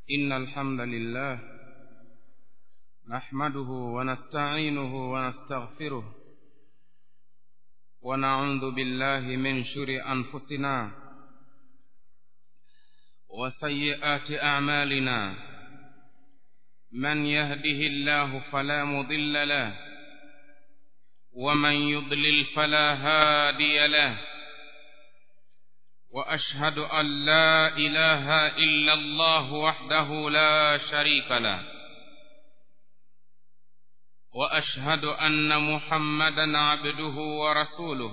إن الحمد لله نحمده ونستعينه ونستغفره ونعوذ بالله من شر أنفسنا وسيئات أعمالنا من يهده الله فلا مضل له ومن يضلل فلا هادي له وأشهد أن لا إله إلا الله وحده لا شريك له وأشهد أن محمدا عبده ورسوله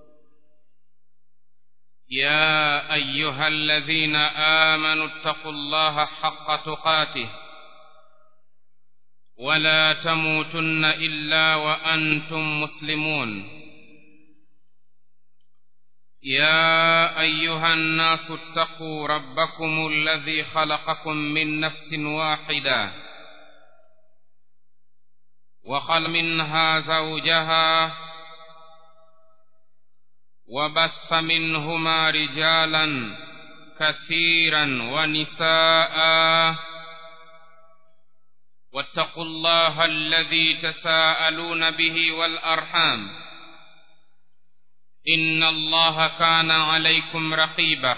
يا أيها الذين آمنوا اتقوا الله حق تقاته ولا تموتن إلا وأنتم مسلمون يا أيها الناس اتقوا ربكم الذي خلقكم من نفس واحدة وخل منها زوجها وبث منهما رجالا كثيرا ونساء واتقوا الله الذي تساءلون به والأرحام إن الله كان عليكم رقيبا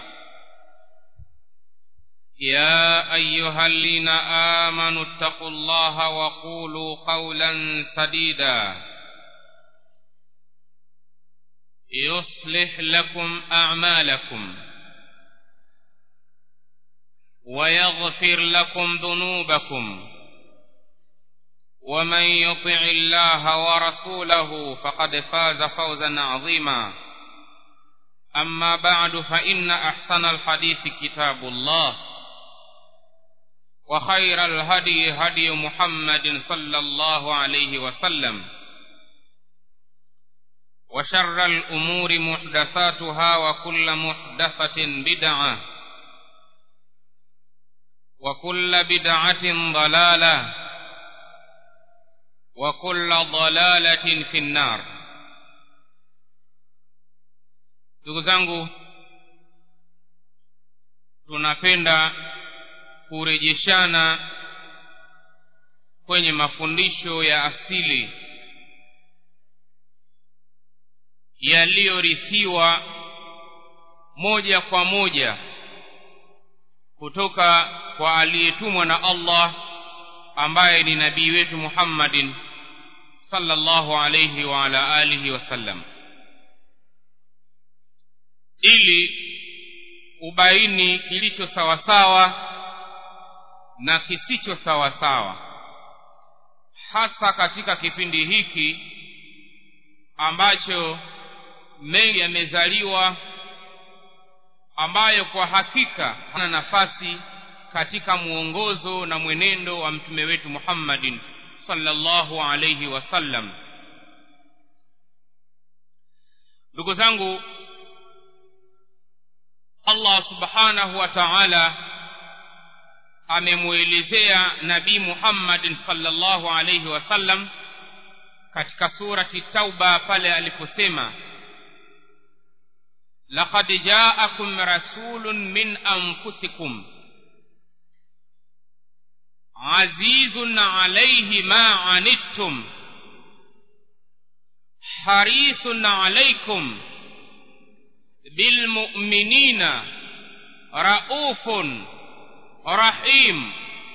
يا أيها الذين آمنوا اتقوا الله وقولوا قولا سديدا يصلح لكم أعمالكم ويغفر لكم ذنوبكم ومن يطع الله ورسوله فقد فاز فوزا عظيما أما بعد فإن أحسن الحديث كتاب الله وخير الهدي هدي محمد صلى الله عليه وسلم وشر الأمور محدثاتها وكل محدثة بدعة وكل بدعة ضلالة وكل ضلالة في النار ndugu zangu tunapenda kurejeshana kwenye mafundisho ya asili yaliyorithiwa moja kwa moja kutoka kwa aliyetumwa na Allah ambaye ni nabii wetu Muhammadin sallallahu alayhi wa ala alihi wasallam ili ubaini kilicho sawasawa na kisicho sawasawa hasa katika kipindi hiki ambacho mengi yamezaliwa ambayo kwa hakika hana nafasi katika muongozo na mwenendo wa mtume wetu Muhammadin sallallahu alayhi wasallam ndugu zangu Allah subhanahu wa ta'ala amemuelezea nabii Muhammad sallallahu alayhi wasallam katika surati Tauba pale aliposema laqad ja'akum rasulun min anfusikum azizun alayhi ma anittum harisun alaykum bilmu'minina raufun rahim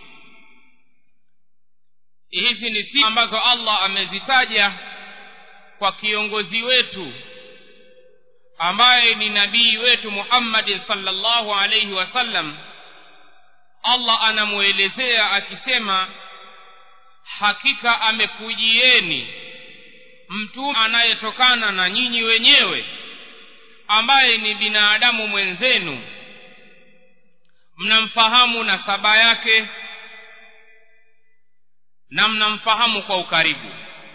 hizi ni sifa ambazo Allah amezitaja kwa kiongozi wetu ambaye ni nabii wetu Muhammad sallallahu alayhi wasallam Allah anamuelezea akisema hakika amekujieni mtume anayetokana na nyinyi wenyewe ambaye ni binadamu mwenzenu mnamfahamu nasaba yake na mnamfahamu kwa ukaribu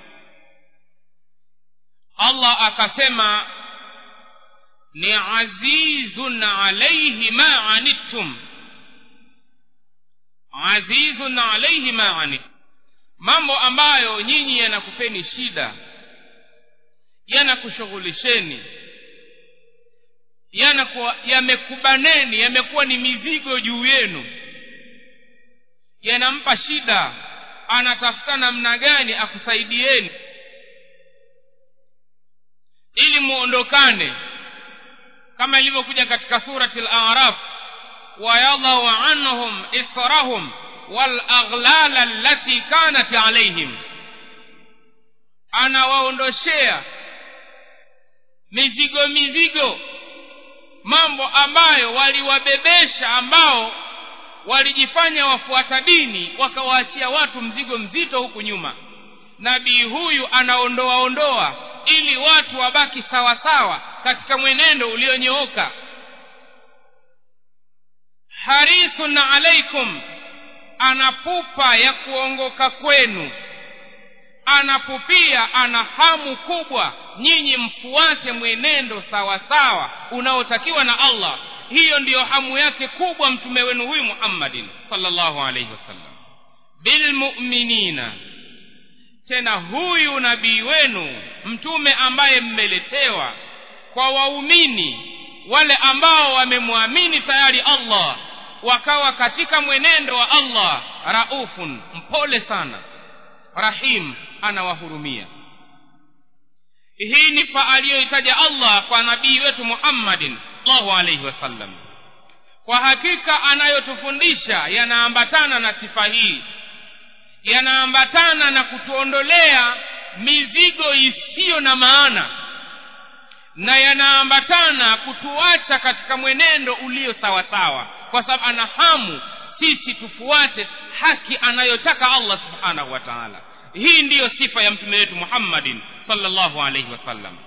Allah akasema ni azizun alayhi ma anittum azizun alayhi ma anittum mambo ambayo nyinyi yanakupeni shida yanakushughulisheni yanakuwa yamekubaneni yamekuwa ni mizigo juu yenu yanampa shida anatafuta namna gani akusaidieni ili muondokane kama ilivyokuja katika surati al-a'raf wayadhau anhum israhum walaghlala allati kanat alaihim anawaondoshea mizigo mizigo mambo ambayo waliwabebesha ambao walijifanya wafuata dini wakawaachia watu mzigo mzito huku nyuma nabii huyu anaondoa ondoa ili watu wabaki sawa sawa katika mwenendo ulionyooka harisun alaikum anapupa ya kuongoka kwenu anapupia ana hamu kubwa nyinyi mfuate mwenendo sawa sawa unaotakiwa na allah hiyo ndiyo hamu yake kubwa mtume wenu huyu muhammadin sallallahu alaihi wasallam bilmuminina tena huyu nabii wenu mtume ambaye mmeletewa kwa waumini wale ambao wamemwamini tayari allah wakawa katika mwenendo wa allah raufun mpole sana rahim anawahurumia hii ni fa aliyoitaja allah kwa nabii wetu muhammadin sallallahu alaihi wasallam kwa hakika anayotufundisha yanaambatana na sifa hii yanaambatana na kutuondolea mizigo isiyo na maana na yanaambatana kutuacha katika mwenendo ulio sawasawa kwa sababu ana hamu sisi tufuate haki anayotaka allah subhanahu wa taala hii ndiyo sifa ya mtume wetu muhammadin sallallahu alaihi wasallam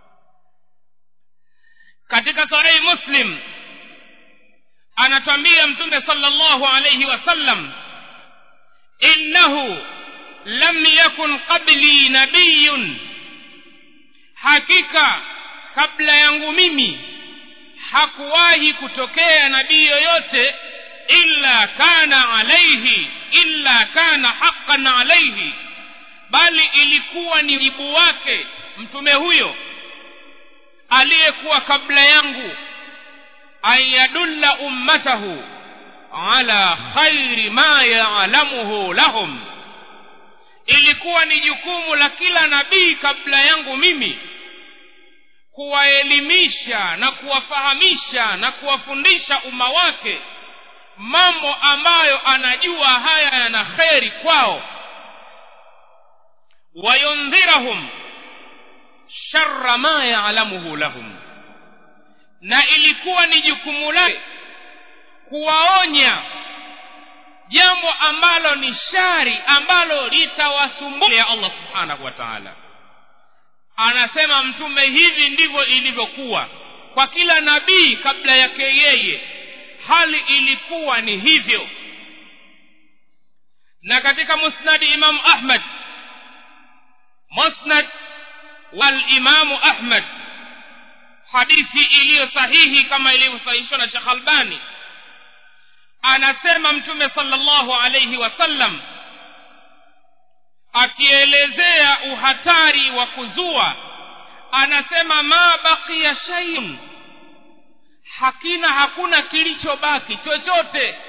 katika sahihi muslim anatwambia mtume sallallahu alaihi wasallam innahu lam yakun qabli nabiyun hakika kabla yangu mimi hakuwahi kutokea nabii yoyote illa kana alaihi illa kana haqqan alaihi bali ilikuwa ni jibu wake mtume huyo aliyekuwa kabla yangu an yadulla ummatahu ala khairi ma yaalamuhu lahum ilikuwa ni jukumu la kila nabii kabla yangu mimi kuwaelimisha na kuwafahamisha na kuwafundisha umma wake mambo ambayo anajua haya yana kheri kwao wayundhirahum sharra ma yaalamuhu lahum na ilikuwa ni jukumu lake kuwaonya jambo ambalo ni shari ambalo litawasumbua ya allah subhanahu wa taala anasema mtume hivi ndivyo ilivyokuwa kwa kila nabii kabla yake yeye hali ilikuwa ni hivyo na katika musnadi imamu ahmad musnad walimamu ahmad hadithi iliyo sahihi kama ilivyosahihishwa na shekh albani anasema mtume sallallahu alaihi wasallam akielezea uhatari wa kuzua anasema ma baqiya shay'un hakina hakuna kilichobaki chochote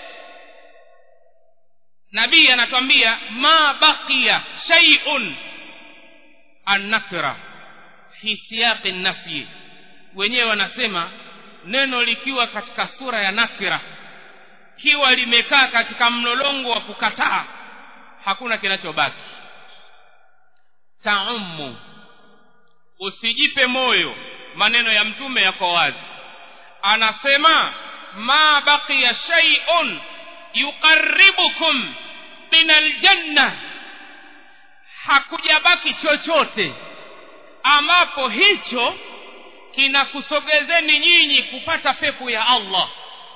nabii anatwambia ma baqiya shay'un annakra fi siyaqi nafyi wenyewe wanasema neno likiwa katika sura ya nakira kiwa limekaa katika mlolongo wa kukataa hakuna kinachobaki taumu usijipe moyo maneno ya mtume yako wazi anasema ma baqiya shay'un yuqarribukum min aljanna hakujabaki chochote ambapo hicho kinakusogezeni nyinyi kupata pepo ya allah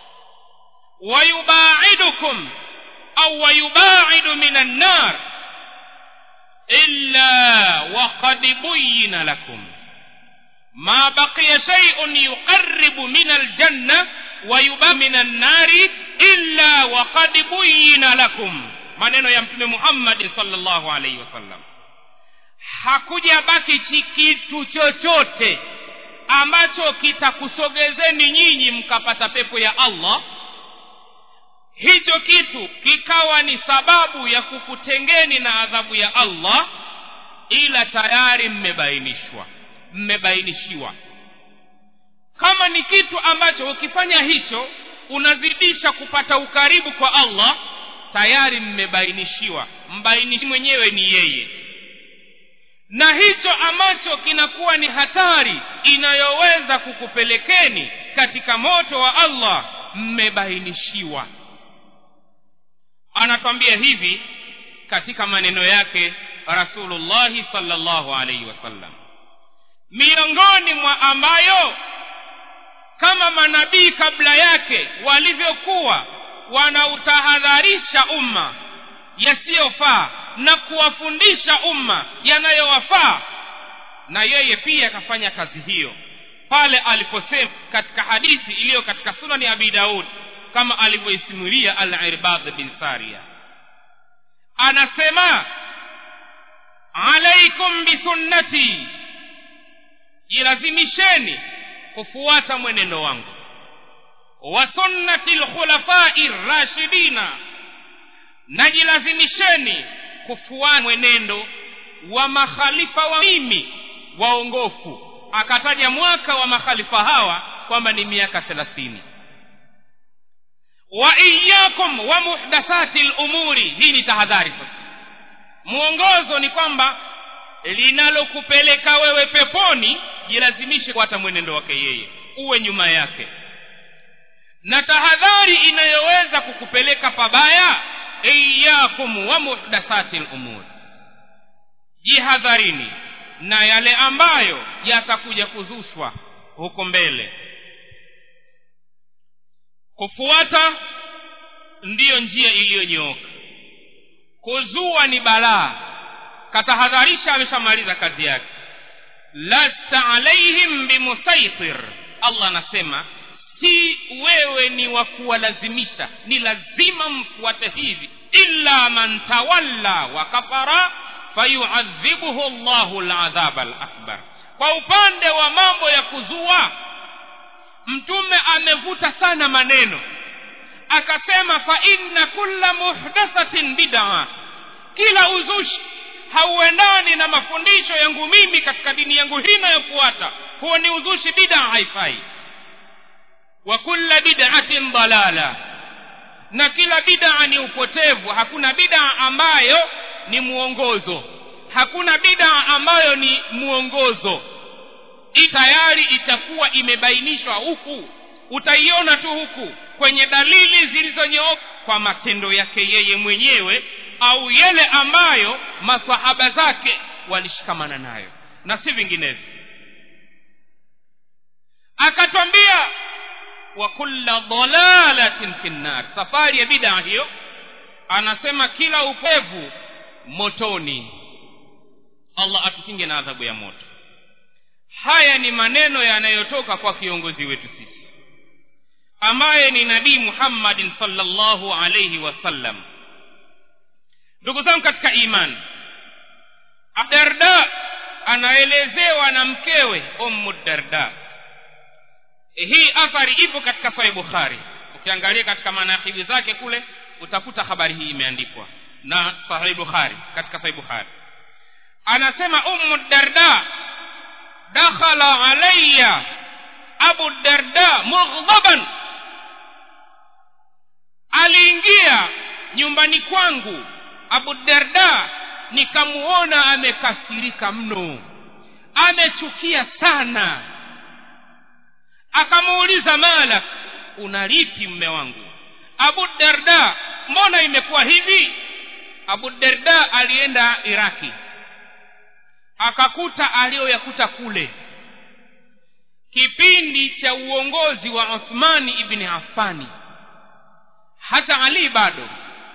wayubaidukum au wayubaidu min annar illa waqad buyina lakum ma baqiya shay'un yuqarribu min aljanna wayuba min annari illa waqad buyina lakum maneno ya mtume muhammadi sallallahu alaihi wasallam hakuja baki kitu chochote ambacho kitakusogezeni nyinyi mkapata pepo ya allah hicho kitu kikawa ni sababu ya kukutengeni na adhabu ya allah ila tayari mmebainishwa mmebainishiwa kama ni kitu ambacho ukifanya hicho unazidisha kupata ukaribu kwa allah tayari mmebainishiwa mbainishi mwenyewe ni yeye na hicho ambacho kinakuwa ni hatari inayoweza kukupelekeni katika moto wa allah mmebainishiwa anatwambia hivi katika maneno yake rasulullahi salllahu alaihi wasallam miongoni mwa ambayo kama manabii kabla yake walivyokuwa wanautahadharisha umma yasiyofaa na kuwafundisha umma yanayowafaa na yeye pia akafanya kazi hiyo pale aliposema katika hadithi iliyo katika sunani abi daud kama alivyoisimulia al-irbad bin saria anasema alaikum bisunnati jilazimisheni kufuata mwenendo wangu wa sunnati lkhulafai rashidina najilazimisheni kufuata mwenendo wa makhalifa wa mimi waongofu akataja mwaka wa makhalifa hawa kwamba ni miaka thelathini wa iyakum wa muhdathati lumuri hii ni tahadhari sasa mwongozo ni kwamba linalokupeleka wewe peponi jilazimishe kufuata mwenendo wake yeye uwe nyuma yake na tahadhari inayoweza kukupeleka pabaya iyakum wa muhdathati lumuri jihadharini na yale ambayo yatakuja kuzushwa huko mbele kufuata ndiyo njia iliyonyooka kuzua ni balaa katahadharisha ameshamaliza kazi yake lasta alaihim bimusaitir allah anasema si wewe ni wa kuwalazimisha ni lazima mfuate hivi illa man tawalla wa kafara fayuadhibuhu llahu ladhaba lakbar kwa upande wa mambo ya kuzua mtume amevuta sana maneno akasema fa inna kulla muhdathatin bid'a kila uzushi hauendani na mafundisho yangu mimi katika dini yangu hii inayofuata huo ni uzushi bid'a haifai wa kulla bid'atin dalala na kila bid'a ni upotevu hakuna bid'a ambayo ni mwongozo hakuna bid'a ambayo ni mwongozo hii tayari itakuwa imebainishwa huku utaiona tu huku kwenye dalili zilizonyooka kwa matendo yake yeye mwenyewe au yale ambayo masahaba zake walishikamana nayo na si vinginevyo akatwambia wa kulla dalalatin fi nnar safari ya bidaa hiyo anasema kila upevu motoni allah atukinge na adhabu ya moto haya ni maneno yanayotoka kwa kiongozi wetu sisi ambaye ni nabii muhammadin salllahu alaihi wasallam ndugu zangu katika imani darda anaelezewa na mkewe ummu darda hii athari ipo katika sahih bukhari ukiangalia katika manakibi zake kule utakuta habari hii imeandikwa na sahih bukhari katika sahih bukhari anasema ummu darda dakhala alayya abu darda mughdhaban aliingia nyumbani kwangu abu darda nikamuona amekasirika mno amechukia sana akamuuliza malak unalipi mme wangu abu darda mbona imekuwa hivi abu darda alienda iraki akakuta aliyoyakuta kule kipindi cha uongozi wa uthmani ibni affani hata ali bado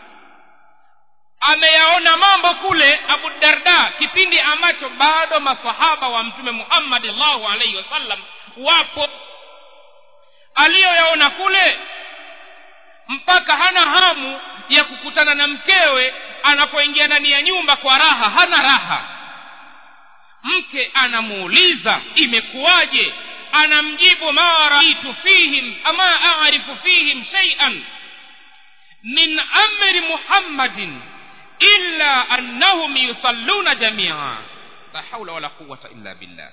ameyaona mambo kule abu darda kipindi ambacho bado masahaba wa mtume muhammad llahu alaihi wasallam wapo aliyoyaona kule mpaka hana hamu ya kukutana na mkewe anapoingia ndani ya nyumba kwa raha hana raha mke anamuuliza imekuwaje anamjibu ma raitu fihim ama arifu fihim shaian min amri muhammadin illa annahum yusalluna jamia la haula wala quwata illa billah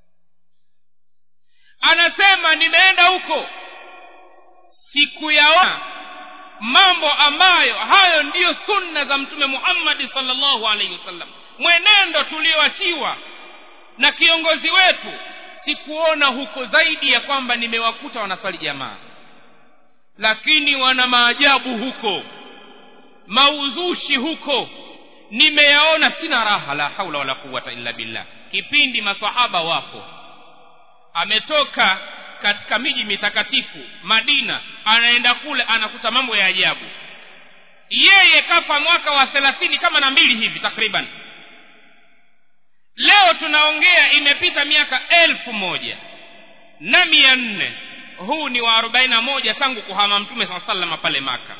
anasema nimeenda huko sikuyaona mambo ambayo hayo ndiyo sunna za mtume muhammadi salllahu alaihi wasallam mwenendo tulioachiwa na kiongozi wetu sikuona huko zaidi ya kwamba nimewakuta wanaswali jamaa lakini wana maajabu huko mauzushi huko nimeyaona sina raha la haula wala quwata illa billah kipindi masahaba wapo ametoka katika miji mitakatifu madina anaenda kule anakuta mambo ya ajabu yeye kafa mwaka wa thelathini kama na mbili hivi takriban leo tunaongea imepita miaka elfu moja na mia nne huu ni wa arobaini na moja tangu kuhama mtume saa salama pale maka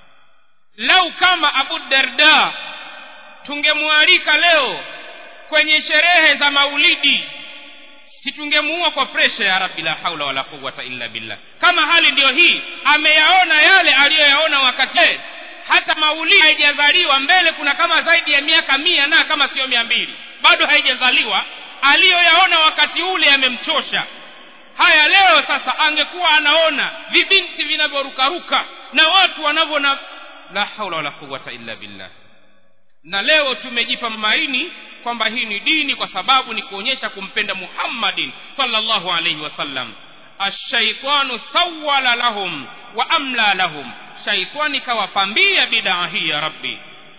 lau kama abu darda tungemwalika leo kwenye sherehe za maulidi situngemuua kwa presha ya rabbi la haula wala quwata illa billah kama hali ndiyo hii ameyaona yale aliyoyaona wakati hata maulidi haijazaliwa mbele kuna kama zaidi ya miaka mia na kama sio mia mbili bado haijazaliwa aliyoyaona wakati ule yamemchosha haya leo sasa angekuwa anaona vibinti vinavyorukaruka na watu wanavyona la haula wala quwata illa billah na leo tumejipa maini kwamba hii ni dini kwa sababu ni kuonyesha kumpenda muhammadin sallallahu alaihi wasallam ashaitanu sawala lahum wa amla lahum shaitani kawapambia bidaa hii ya rabbi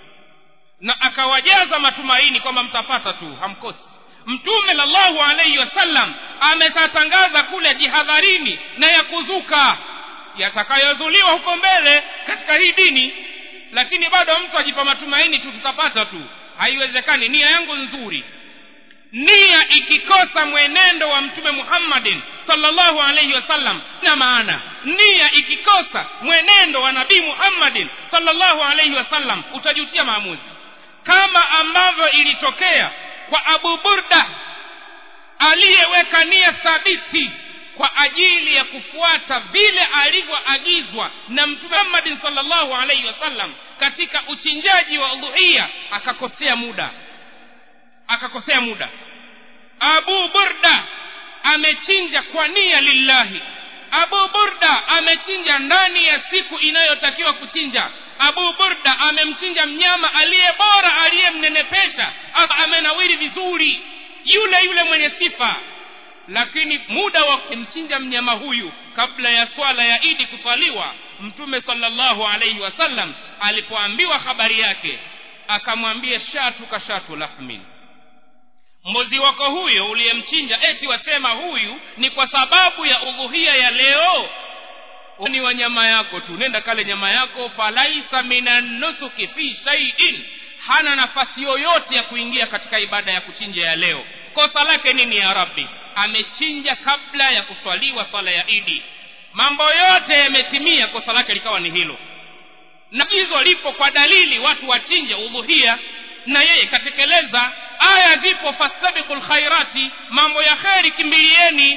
na akawajaza matumaini kwamba mtapata tu hamkosi mtume sallallahu alaihi wasallam ametatangaza kule jihadharini na ya kuzuka yatakayozuliwa huko mbele katika hii dini lakini bado mtu ajipa matumaini tu tutapata tu haiwezekani nia yangu nzuri nia ikikosa mwenendo wa mtume muhammadin sallallahu alaihi wasallam na maana nia ikikosa mwenendo wa nabii muhammadin sallallahu alaihi wasallam utajutia maamuzi kama ambavyo ilitokea kwa abu burda aliyeweka nia thabiti kwa ajili ya kufuata vile alivyoagizwa na mtume muhammadin salllahu alaihi wasallam katika uchinjaji wa udhuia akakosea muda akakosea muda abu burda amechinja kwa nia lillahi abu burda amechinja ndani ya siku inayotakiwa kuchinja abu burda amemchinja mnyama aliye bora aliyemnenepesha amenawiri vizuri yule yule mwenye sifa lakini muda wa kumchinja mnyama huyu kabla ya swala ya idi kuswaliwa mtume salllahu alaihi wasallam alipoambiwa habari yake akamwambia shatu ka shatu lahmin mbuzi wako huyo uliyemchinja eti wasema huyu ni kwa sababu ya udhuhia ya leo ni wa nyama yako tu nenda kale nyama yako falaisa minanusuki fi shaiin hana nafasi yoyote ya kuingia katika ibada ya kuchinja ya leo kosa lake nini ya rabbi amechinja kabla ya kuswaliwa swala ya idi mambo yote yametimia kosa lake likawa ni hilo na hizo lipo kwa dalili watu wachinje udhuhia na yeye katekeleza aya zipo fastabiqu lkhairati mambo ya kheri kimbilieni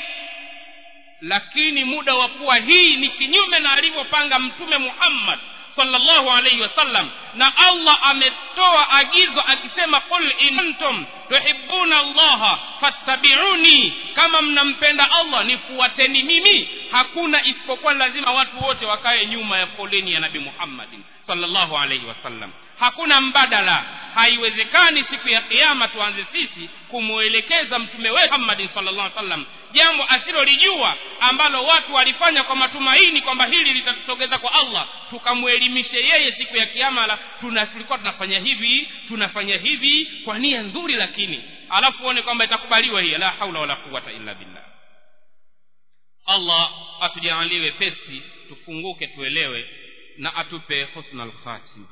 lakini muda wa kuwa hii ni kinyume na alivyopanga mtume muhammad sallallahu alaihi wasallam na allah ametoa agizo akisema qul in kuntum tuhibuna allaha fattabiuni kama mnampenda allah nifuateni mimi hakuna isipokuwa lazima watu wote wakae nyuma ya foleni ya nabi muhammadin sallallahu alaihi wasallam hakuna mbadala haiwezekani siku ya kiama tuanze sisi kumwelekeza mtume wetu muhammadin sallallahu alaihi wasallam jambo asilolijua ambalo watu walifanya kwa matumaini kwamba hili litatutogeza kwa allah tukamwelimishe yeye siku ya kiama la tuna tulikuwa tunafanya hivi tunafanya hivi kwa nia nzuri lakini alafu uone kwamba itakubaliwa hii la haula wala quwata illa billah allah atujalie wepesi tufunguke tuelewe na atupe husnal khatima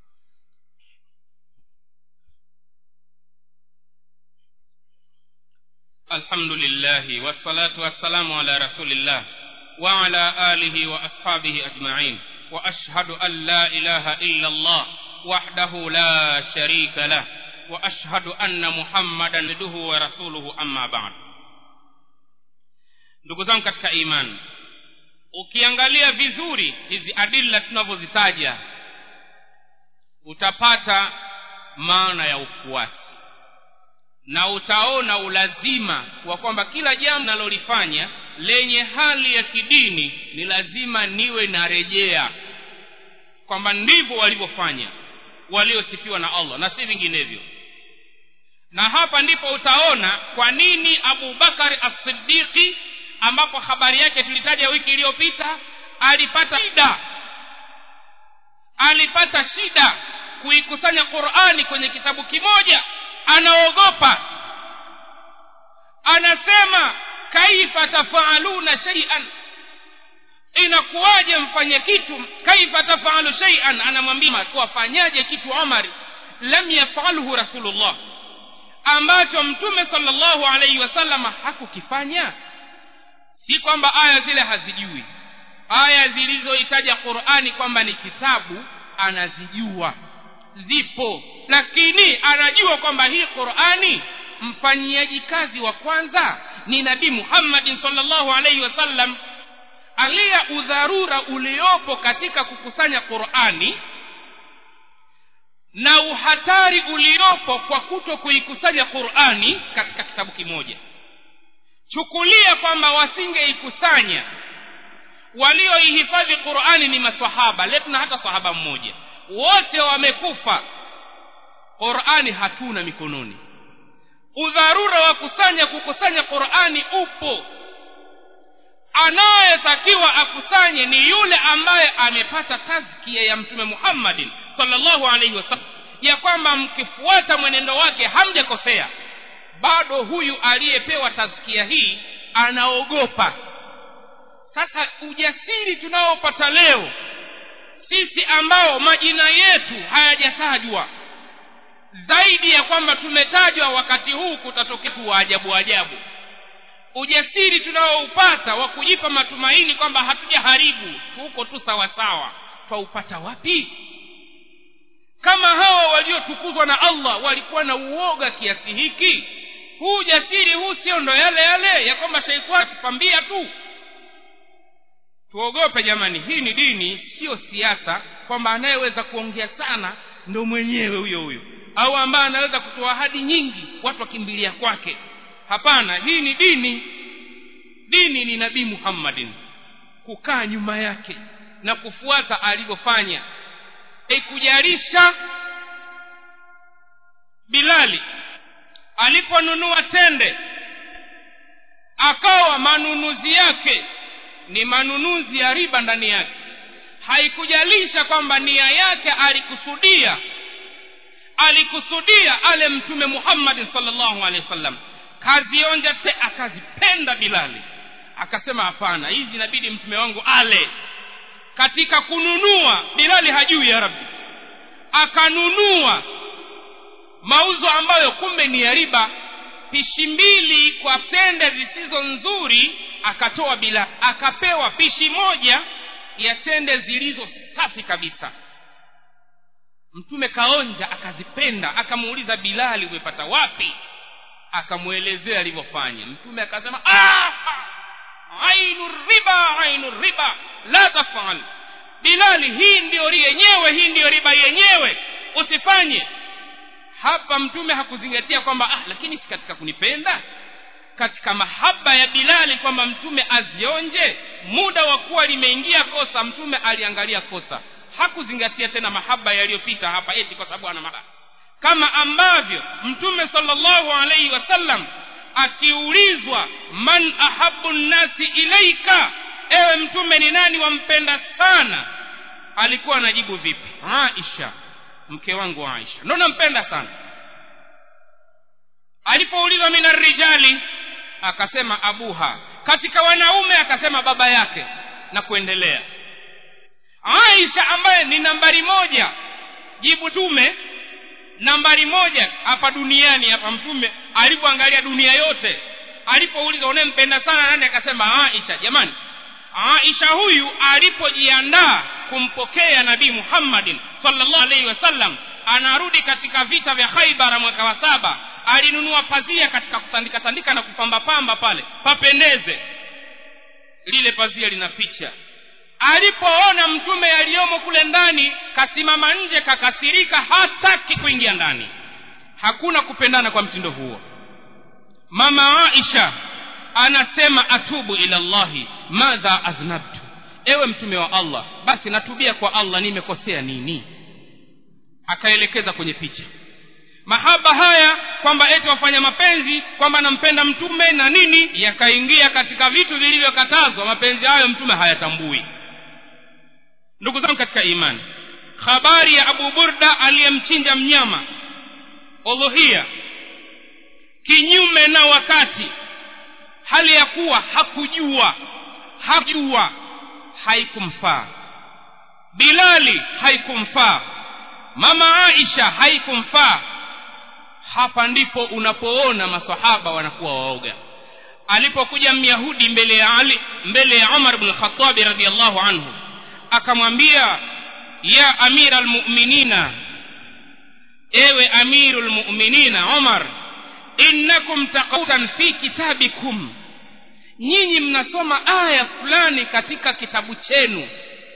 الحمد لله والصلاة والسلام على رسول الله وعلى آله وأصحابه أجمعين وأشهد أن لا إله إلا الله وحده لا شريك له وأشهد أن محمدا عبده ورسوله أما بعد ndugu zangu katika imani ukiangalia vizuri hizi adilla tunavyozitaja utapata maana ya ufuasi na utaona ulazima wa kwamba kila jambo nalolifanya lenye hali ya kidini ni lazima niwe narejea kwamba ndivyo walivyofanya waliosifiwa na allah na si vinginevyo na hapa ndipo utaona kwa nini abu bakari as-siddiqi ambapo habari yake tulitaja wiki iliyopita alipata shida alipata shida kuikusanya qurani kwenye kitabu kimoja anaogopa anasema kaifa tafaaluna shay'an inakuwaje mfanye kitu kaifa tafaalu shay'an anamwambia wafanyaje kitu umar lam yafalhu rasulullah ambacho mtume sallallahu alaihi wasallama hakukifanya si kwamba aya zile hazijui aya zilizoitaja qurani kwamba ni kitabu anazijua zipo lakini anajua kwamba hii qurani mfanyiaji kazi wa kwanza ni nabii muhammadin sallallahu alaihi wasallam alia udharura uliopo katika kukusanya qurani na uhatari uliopo kwa kuto kuikusanya qurani katika kitabu kimoja chukulia kwamba wasingeikusanya walioihifadhi qurani ni masahaba letuna hata sahaba mmoja wote wamekufa qurani hatuna mikononi udharura wa kusanya kukusanya qurani upo anayetakiwa akusanye ni yule ambaye amepata tazkia ya mtume muhammadin sallallahu alaihi wasallam ya kwamba mkifuata mwenendo wake hamjakosea bado huyu aliyepewa tazkia hii anaogopa sasa ujasiri tunaopata leo sisi ambao majina yetu hayajatajwa zaidi ya kwamba tumetajwa wakati huu kutatokea wa ajabu ajabu ujasiri tunaoupata wa kujipa matumaini kwamba hatujaharibu tuko tu sawasawa twaupata wapi kama hawa waliotukuzwa na allah walikuwa na uoga kiasi hiki huu ujasiri huu sio ndo yale yale ya kwamba sheitani tupambia tu tuogope jamani hii ni dini sio siasa kwamba anayeweza kuongea sana ndo mwenyewe huyo huyo au ambaye anaweza kutoa ahadi nyingi watu wakimbilia kwake hapana hii ni dini dini ni nabii muhammadin kukaa nyuma yake na kufuata alivyofanya ikujalisha bilali aliponunua tende akawa manunuzi yake ni manunuzi ya riba ndani yake haikujalisha kwamba nia yake alikusudia alikusudia ale mtume muhammadin salllahu alehi wasallam kazionja te akazipenda bilali akasema hapana hizi inabidi mtume wangu ale katika kununua bilali hajui ya rabbi akanunua mauzo ambayo kumbe ni ya riba pishi mbili kwa tende zisizo nzuri akatoa bila akapewa pishi moja ya tende zilizo safi kabisa mtume kaonja akazipenda akamuuliza bilali umepata wapi akamwelezea alivyofanya mtume akasema ainu riba ainu riba la tafal bilali hii ndiyo yenyewe hii ndiyo riba yenyewe usifanye hapa mtume hakuzingatia kwamba ah lakini si katika kunipenda katika mahaba ya bilali kwamba mtume azionje muda wa kuwa limeingia kosa mtume aliangalia kosa hakuzingatia tena mahaba yaliyopita hapa eti kwa sababu ana mahaba kama ambavyo mtume sallallahu alaihi wasallam akiulizwa man ahabu nnasi ilaika ewe mtume ni nani wampenda sana alikuwa anajibu vipi aisha mke wangu aisha ndo nampenda sana alipoulizwa min arrijali akasema abuha katika wanaume akasema baba yake na kuendelea aisha ambaye ni nambari moja jibu tume nambari moja hapa duniani hapa mtume alipoangalia dunia yote alipouliza unayempenda sana nani akasema aisha jamani aisha huyu alipojiandaa kumpokea nabii muhammadin sallallahu alaihi wasallam anarudi katika vita vya khaibara mwaka wa saba alinunua pazia katika kutandika tandika na kupamba pamba pale papendeze lile pazia lina picha alipoona mtume yaliyomo kule ndani kasimama nje kakasirika hataki kuingia ndani hakuna kupendana kwa mtindo huo mama aisha anasema atubu ila llahi madha aznabtu ewe mtume wa allah basi natubia kwa allah nimekosea nini akaelekeza kwenye picha mahaba haya kwamba eti wafanya mapenzi kwamba nampenda mtume na nini yakaingia katika vitu vilivyokatazwa mapenzi hayo mtume hayatambui ndugu zangu katika imani habari ya abu burda aliyemchinja mnyama udhuhia kinyume na wakati hali ya kuwa hakujua hakujua haikumfaa bilali haikumfaa mama aisha haikumfaa hapa ndipo unapoona masahaba wanakuwa waoga alipokuja myahudi mbele ya ali mbele ya umar bnu lkhatabi radiallahu anhu akamwambia ya amira lmuminina ewe amiru lmuminina umar innakum taqautan fi kitabikum nyinyi mnasoma aya fulani katika kitabu chenu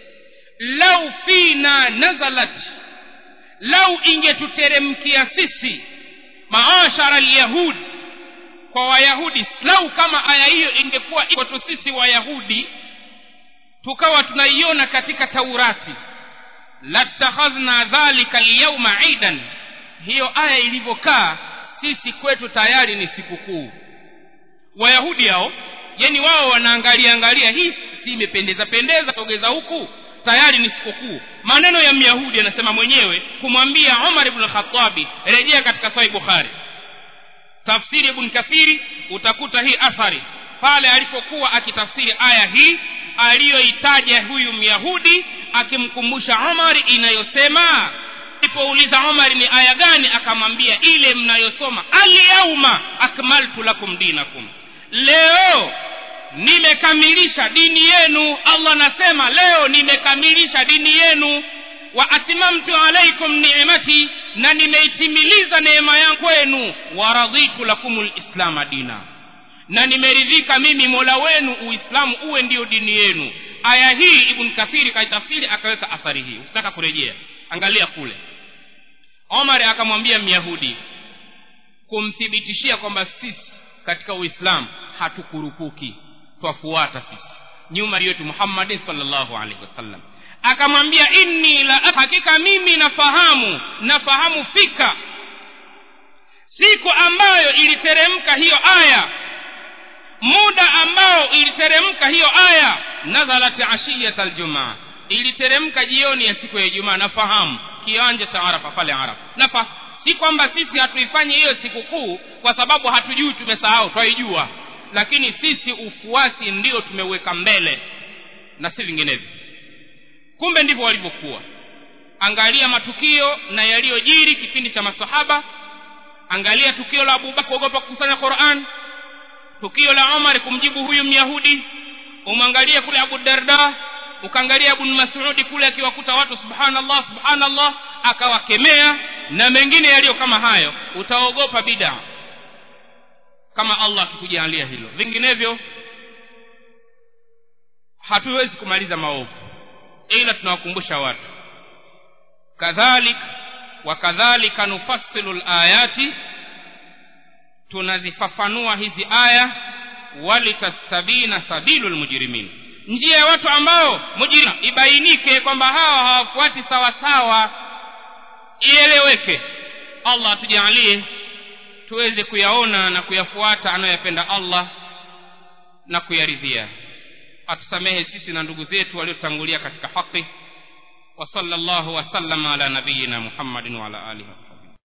lau fina nazalat lau ingetuteremkia sisi maashara lyahud kwa wayahudi lau kama aya hiyo ingekuwa kwetu sisi wayahudi tukawa tunaiona katika taurati latakhadhna dhalika lyauma idan hiyo aya ilivyokaa sisi kwetu tayari ni sikukuu wayahudi hao yani wao wanaangalia angalia hii si imependeza pendeza sogeza huku tayari ni sikukuu maneno ya myahudi anasema mwenyewe kumwambia umar ibn khatabi rejea katika sahih bukhari tafsiri ibn kathiri utakuta hii athari pale alipokuwa akitafsiri aya hii aliyoitaja huyu myahudi akimkumbusha umari inayosema alipouliza umari ni aya gani akamwambia ile mnayosoma alyauma akmaltu lakum dinakum leo nimekamilisha dini yenu allah anasema leo nimekamilisha dini yenu wa atmamtu alaikum ni'mati na nimeitimiliza neema yangu kwenu wa raditu lakum lislama dina na nimeridhika mimi mola wenu uislamu uwe ndiyo dini yenu aya hii ibn kathiri kaitafsiri akaweka athari hii usitaka kurejea angalia kule omar akamwambia myahudi kumthibitishia kwamba sisi katika uislamu hatukurupuki twafuata sisi nyuma yetu muhammadin salllahu alaihi wasallam akamwambia inni la hakika mimi nafahamu nafahamu fika siku ambayo iliteremka hiyo aya muda ambao iliteremka hiyo aya nazalat ashiyat aljumaa iliteremka jioni ya siku ya ijumaa nafahamu kiwanja cha arafa pale arafa nafa si kwamba sisi hatuifanyi hiyo sikukuu kwa sababu hatujui tumesahau twaijua lakini sisi ufuasi ndio tumeweka mbele na si vinginevyo kumbe ndivyo walivyokuwa angalia matukio na yaliyojiri kipindi cha masahaba angalia tukio la abubakar kuogopa kukusanya quran tukio la umar kumjibu huyu myahudi umwangalie kule abu darda ukaangalia ibn masudi kule akiwakuta watu subhanallah subhanallah akawakemea na mengine yaliyo kama hayo utaogopa bida kama allah akikujalia hilo vinginevyo hatuwezi kumaliza maovu ila tunawakumbusha watu kadhalik wakadhalika nufassilu layati tunazifafanua hizi aya walitastabina sabilu lmujrimin njia ya watu ambao mujrim ibainike kwamba hawa hawafuati sawa sawa ieleweke allah atujalie tuweze kuyaona na kuyafuata anayoyapenda allah na kuyaridhia atusamehe sisi na ndugu zetu waliotangulia katika haki wa sallallahu wasallama ala nabiyina muhammadin wa ala alihi wasallam